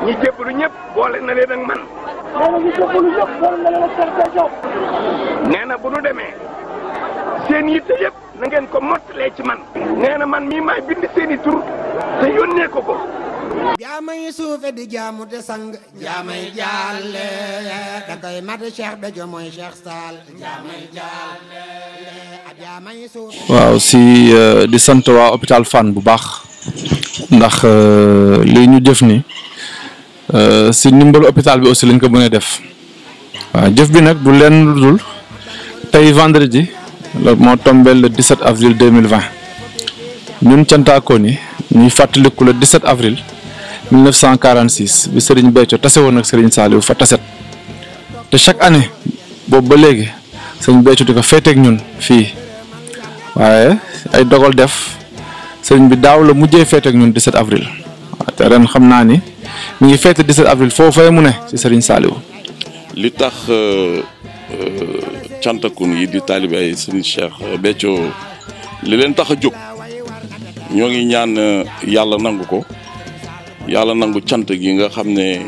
ñi jébbalu ñëpp boole na leen ak man. nee na ñu jébbalu ñëpp boole na leen ak Cheikh Béthio. nee na bu nu demee seen yitte yëpp na ngeen ko mottalee ci man. nee na man mii maay bind seen i tur te yónnee ko ko. jaamay suufe di jaamu te sang jaamay jàlle da koy mat Cheikh Béthio mooy Cheikh Sall jaamay jàlle a jaamay suufe waaw si di sant waa hôpital Fann bu baax ndax lii ñu jëf ni si ndimbalu hôpital bi aussi lañ ko mën a def waaw jëf bi nag du leen lu dul tey vendredi la moo tombé le 17 avril 2020 ñun cantaakoon yi ñuy fàttaliku le 17 avril 1946 bi Serigne Béthio tase woon ak Serigne Saliou fa taset te chaque année boobu ba léegi Serigne Béthio di ko féeteeg ñun fii waaye ay dogal def Serigne bi daaw la mujjee féeteeg ñun 17 avril waaw te ren xam naa ni mi ngi féete 17 avril foofee mu ne ci Serigne Saliou. li tax cantakun yi di taalibe ay Serigne Cheikh Béthio li leen tax a jóg ñoo ngi ñaan yàlla nangu ko. yàlla nangu cant gi nga xam ne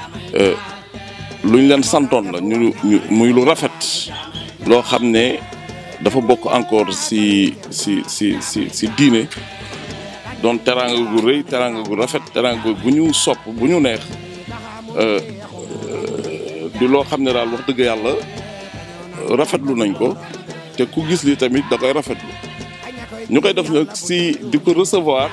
luñ leen santoon la ñu muy lu rafet loo xam ne dafa bokk encore si si si si si diine doon teraanga gu rëy teraanga gu rafet teraanga bu ñu sopp bu ñu neex di loo xam ne daal wax dëgg yàlla rafetlu nañ ko te ku gis li tamit da koy rafetlu ñu koy def nag si di ko recevoir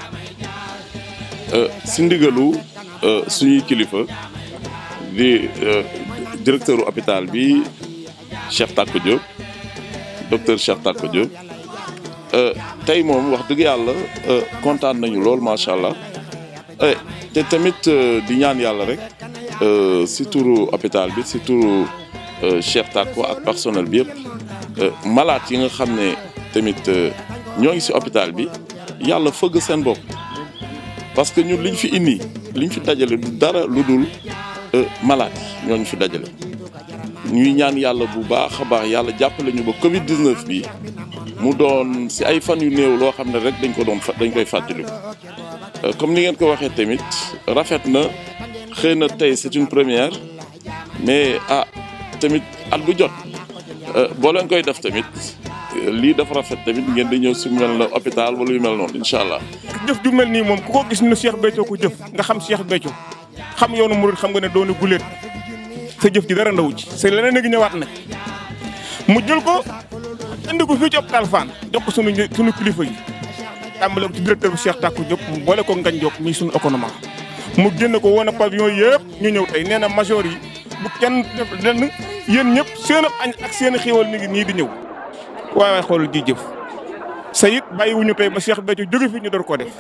si ndigalu suñuy kilifa di directeur hôpital bi Cheikh Tako Diop docteur Cheikh Tako Diop tey moom wax dëgg yàlla kontaan nañu lool macha allah te tamit di ñaan yàlla rek si turu hôpital bi si turu Cheikh Tako ak personnel bi yëpp malade yi nga xam ne tamit ñoo ngi si hôpital bi yàlla fëgg seen bopp. parce que ñun liñ fi indi liñ fi dajale du dara lu dul malade yi ñooñu fi dajale ñuy ñaan yàlla bu baax a baax yàlla jàppale ñu ba Covid 19 bi mu doon si ay fan yu néew loo xam ne rek dañ ko doon dañ koy fàttaliku. comme ni ngeen ko waxee tamit rafet na xëy na tey c'est une première mais ah tamit at bu jot boo leen koy def tamit. lii dafa rafet tamit ngeen di ñëw si mel na hôpital wala yu mel noonu incha allah. jëf ju mel nii moom ku ko gis ne Cheikh Béthio ko jëf nga xam Cheikh Béthio xam yoonu murid xam nga ne dooni guléet sa jëf ji dara ndaw ci c'est leneen a ngi ñëwaat nag mu jël ko indi ko fii ci hôpital Fann jox ko sunu sunu kilifa yi tàmbale ko ci directeur bi Cheikh Tako Diop mu boole ko Ngagne Diop muy sunu économie mu génn ko woon a pavillon yëpp ñu ñëw tey nee na major yi bu kenn def lenn yéen ñëpp seen añ ak seen i xéwal ni ngi nii di ñëw waaye waaye xoolal ji jëf sa it bàyyiwuñu tey ba Cheikh Béthio jóge fi ñu door koo def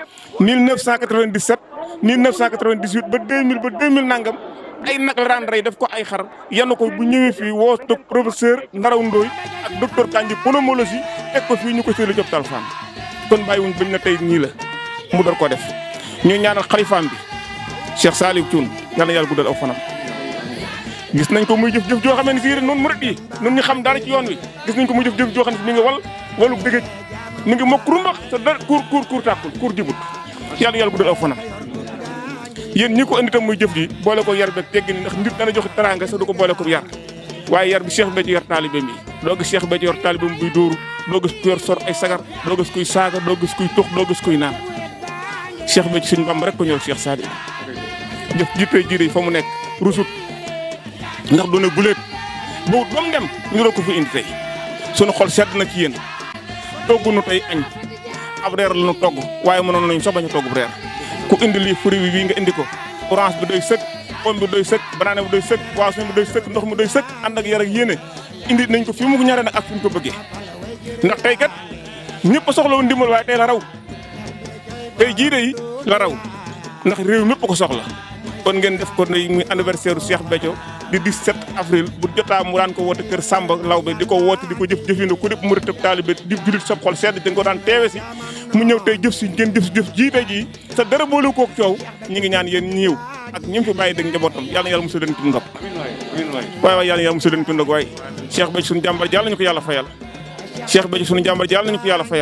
1997 1998 ba 2000 ba 2000 nangam ay nag la daan rey def ko ay xar yenn ko bu ñëwee fii woo toog professeur Ndaraw Ndoy ak docteur Kandji pneumologie teg ko fii ñu ko séddale ci hôpital Fann kon bàyyiwuñ bañ na tey nii la mu door koo def ñu ñaanal xalifaam bi Cheikh Saliou Thioune yal na yàlla guddal aw fanam. gis nañ ko muy jëf-jëf joo xam ne si noonu murit yi nun ñu xam dara ci yoon wi gis nañ ko muy jëf-jëf joo xam ne mi ngi wal walu dëgëj mi ngi mokk rumbax te dara kuur kuur kuur tàkkul kuur jibut yàlla yàlla guddal aw fanam yéen ñi ko indi tam muy jëf ji boole ko yar beeg teggi ni ndax nit dana joxe teraanga sax du ko boole ko yar waaye yar bi Cheikh Béthio yor taalibe mi doo gis Cheikh Béthio yor taalibe mi buy dóoru doo gis ku yor sor ay sagar doo gis kuy saaga doo gis kuy tux doo gis kuy naan Cheikh Béthio suñu Bamba rek ko ñëw Cheikh Sadi jëf jittee jiire fa mu nekk rusut ndax du ne guléet bawut ba mu dem ñu doon ko fi indi tey sunu xol sedd na ci yéen togg nu tey añ ab reer la nu togg waaye mënoon nañu sax bañ a togg reer ku indi lii fruit bi bii nga indi ko orange bi doy sëkk pomme bi doy sëkk banane bi doy sëkk poisson bi doy sëkk ndox mi doy sëkk ànd ak yar ak yéene indi nañ ko fi mu ñare nag ak fi mu ko bëggee ndax tey kat ñëpp a soxla woon ndimbal waaye tey la raw tey jii de la raw ndax réew mépp ko soxla kon ngeen def ko ne muy anniversaire Cheikh Béthio di 17 avril bu jotaa mu daan ko woote kër Samba Lawbe di ko woote di ko jëf jëfino ku dépp mu rëtëb taalibe di julit sa xol sedd dañ ko daan teewe si mu ñëw tey jëf si ngeen jëf si jëf jii tey jii sa dara boole kook coow ñi ngi ñaan yéen ñëw ak ñi fi bàyyi dëgg njabootam yàlla na yàlla mosul leen ci ndog waaye waaye yàlla na yàlla mosul leen ci ndog waaye Cheikh Béthio suñu jàmbar yàlla nañu ko yàlla fayal Cheikh Béthio suñu jàmbar yàlla nañu ko yàlla fayal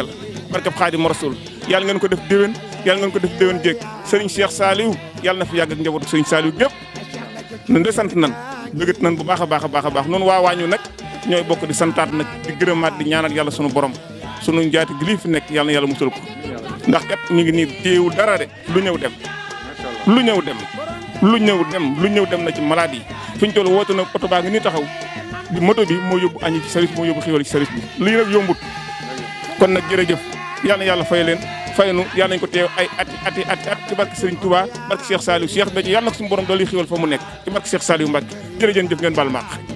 barkeb Xaadimu Rasuul yàlla ngeen ko def déwén yàlla ngeen ko def déwén jéeg sëriñ Cheikh Saliou yàlla na fi yàgg ak njabootu sëriñ Saliou gépp nan de sant nan bëggat nan bu baax a baax a baax a baax noonu waa waañu nag ñooy bokk di santaat nag di gërëmaat di ñaanal yàlla sunu borom sunu njaati gi lii fi nekk yàlla na yàlla musal ko ndax kat ñu ngi nii téewul dara de lu ñëw dem lu ñëw dem lu ñëw dem lu ñëw dem na ci malade yi fi ñu toll woote na oto baa ngi nii taxaw di moto bi moo yóbbu añi ci service moo yóbbu xiwal ci service bi lii nag yombut kon nag jërëjëf yal na yàlla fay leen faynu yal nañ ko teew ay ati ati ati at ci barke Serigne Touba barke Cheikh Saliou Cheikh Béthio yàlla na ko suñu borom doole xiwal fa mu nekk ci barke Cheikh Saliou Mbacke jërëjëf jëf ngeen baal maax